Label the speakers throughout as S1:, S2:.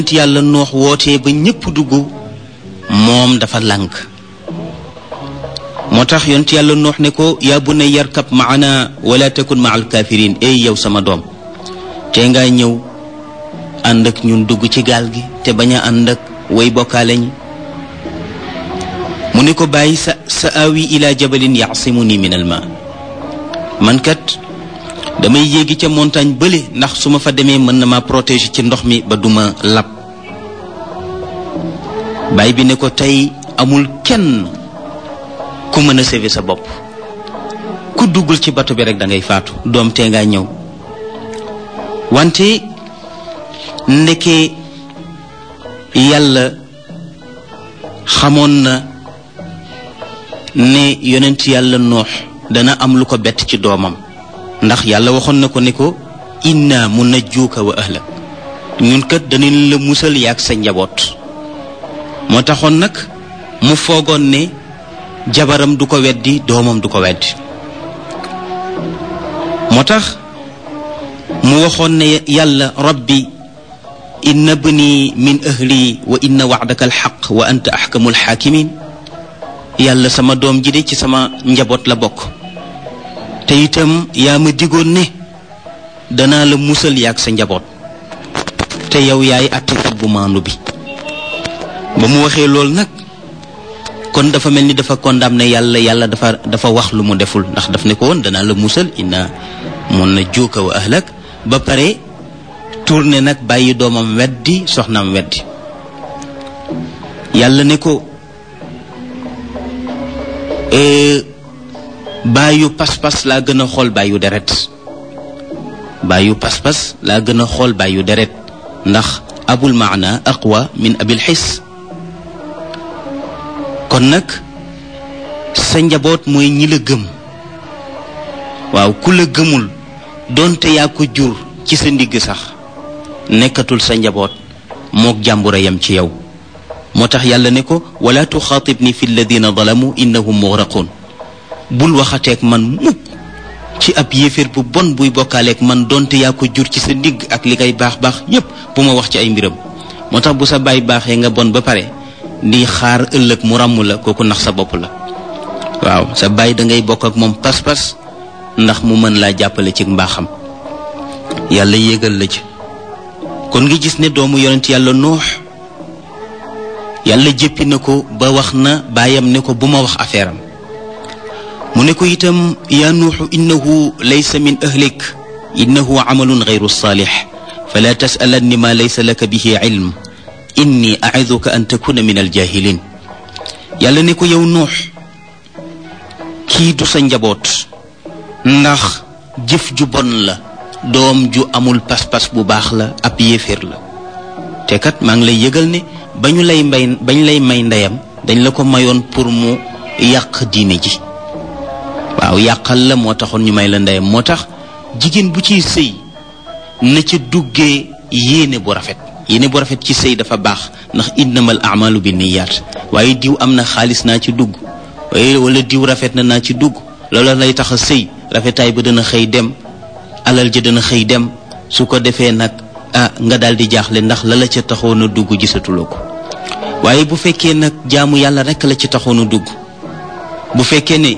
S1: yàlla noox wootee ba ñépp dugg moom dafa lànk moo tax yonent yàlla noox ne ko yaa bunay yarkab maana wala takun maa alkaafiriin ey yow sama doom te nga ñëw ànd ak ñun dugg ci gaal gi te bañ a ànd ak way bokkaale ñi mu ne ko bàyyi sa sa awi ila jabalin yaasimu ni min al ma man kat damay yéegi ca montagne bële ndax su ma fa demee mën na ma protéger ci ndox mi ba duma lab baay bi ne ko tey amul kenn ku mën a sauver sa bopp ku duggul ci bato bi rek da ngay faatu doom tee ngaa ñëw wante ndeke yàlla xamoon na ne yonent yàlla noox dana am lu ko bett ci doomam ndax yàlla waxoon na ko ne ko inna munajjuuka wa ahlak ñun kat danañ la musal yaag sa njaboot moo taxoon nag mu foogoon ne jabaram du ko weddi doomam du ko weddi moo tax mu waxoon ne yàlla rabbi inna bni min ahli wa inna wa'daka alxaq wa anta axkamu alxaakimin yàlla sama doom ji de ci sama njaboot la bokk te itam yaa ma digoon ne danaa la musal yaag sa njaboot te yow yaay àttekat bu maandu bi ba mu waxee loolu nag kon dafa mel ni dafa condamné yàlla yàlla dafa dafa wax lu mu deful ndax daf ne ko woon danaa la musal inna mun na juuka wa ahlak ba pare tourné nag bàyyi doomam weddi soxnaam weddi yàlla ne ko bàyyu pas-pas laa gën a xool bàyyu deret bàyyu pas-pas laa gën a xool bàyyu deret ndax abul maana aqwa min abil xis kon nag sa njaboot mooy ñi la gëm waaw ku la gëmul doonte yaa ko jur ci sa ndigg sax nekkatul sa njaboot mook jàmbura yam ci yow moo tax yàlla ne ko wala tuxaatibni fi alladina zalamu innahum mugraqun bul waxateeg man mukk ci ab yéeféer bu bon buy bokkaaleeg man donte yaa ko jur ci sa ndigg ak li ngay baax baax yépp bu ma wax ci ay mbiram moo tax bu sa baay baaxee nga bon ba pare di xaar ëllëg mu ràmm la kooku nax sa bopp la waaw sa baay da ngay bokk ak moom pas-pas ndax mu mën laa jàppale ci mbaaxam yàlla yéegal la ci kon nga gis ne doomu yonent yàlla noox yàlla jéppi na ko ba wax na baayam ne ko bu ma wax affaire am mu ne ko itam yaa nuuxu innahu laysa min ahlik innahu amalun gayru saalix fala tasalanni ma laysa laka bihi ilm inni aiduka an takuna min aljahilin yàlla ne ko yow nuux kii du sa njaboot ndax jëf ju bon la doom ju amul pas-pas bu baax la ab yéeféer la te kat maa ngi lay yëgal ne ba ñu lay mbay bañ lay may ndeyam dañ la ko mayoon pour mu yàq diine ji waaw yàqal la moo taxoon ñu may la ndeyam moo tax jigéen bu ciy sëy na ca duggee yéene bu rafet yéene bu rafet ci sëy dafa baax ndax innamal amalu bi niyaat waaye diw am na xaalis naa ci dugg waaye wala diw rafet na naa ci dugg loola lay tax a sëy rafetaay ba dana xëy dem alal ja dana xëy dem su ko defee nag ah nga daal di jaaxle ndax la la ca taxoon a dugg gisatuloo ko waaye bu fekkee nag jaamu yàlla rekk la ci taxoon a dugg bu fekkee ne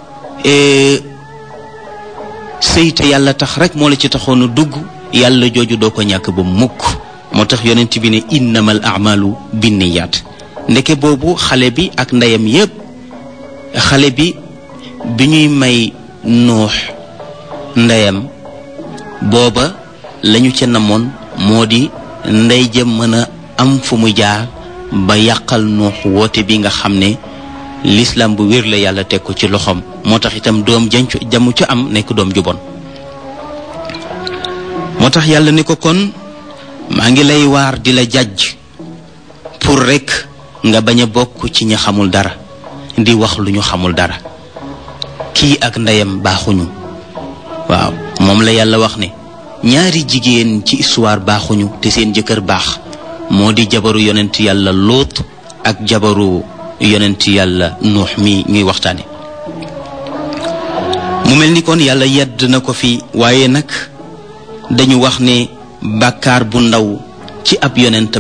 S1: sëy te yàlla tax rek moo la ci taxoon a dugg yàlla jooju doo ko ñàkk ba mukk moo tax yonent bi ne innamal amalu binniyaat ndeke boobu xale bi ak ndeyam yépp xale bi bi ñuy may nuux ndeyam booba lañu ca namoon moo di ndey jëm mën a am fu mu jaar ba yàqal nuux woote bi nga xam ne lislaam bu wér la yàlla teg ko ci loxoom moo tax itam doom jancu jamu ca am nekk doom ju bon moo tax yàlla ne ko kon maa ngi lay waar di la jàjj pour rekk nga bañ a bokk ci ña xamul dara di wax lu ñu xamul dara kii ak ndeyam baaxuñu waaw moom la yàlla wax ne ñaari jigéen ci histoire baaxuñu te seen jëkkër baax moo di jabaru yonent yàlla lóot ak jabaru yonent yàlla nuux mi ñuy waxtaane mu mel ni kon yàlla yedd na ko fi waaye nag dañu wax ne bàkkaar bu ndaw ci ab yonent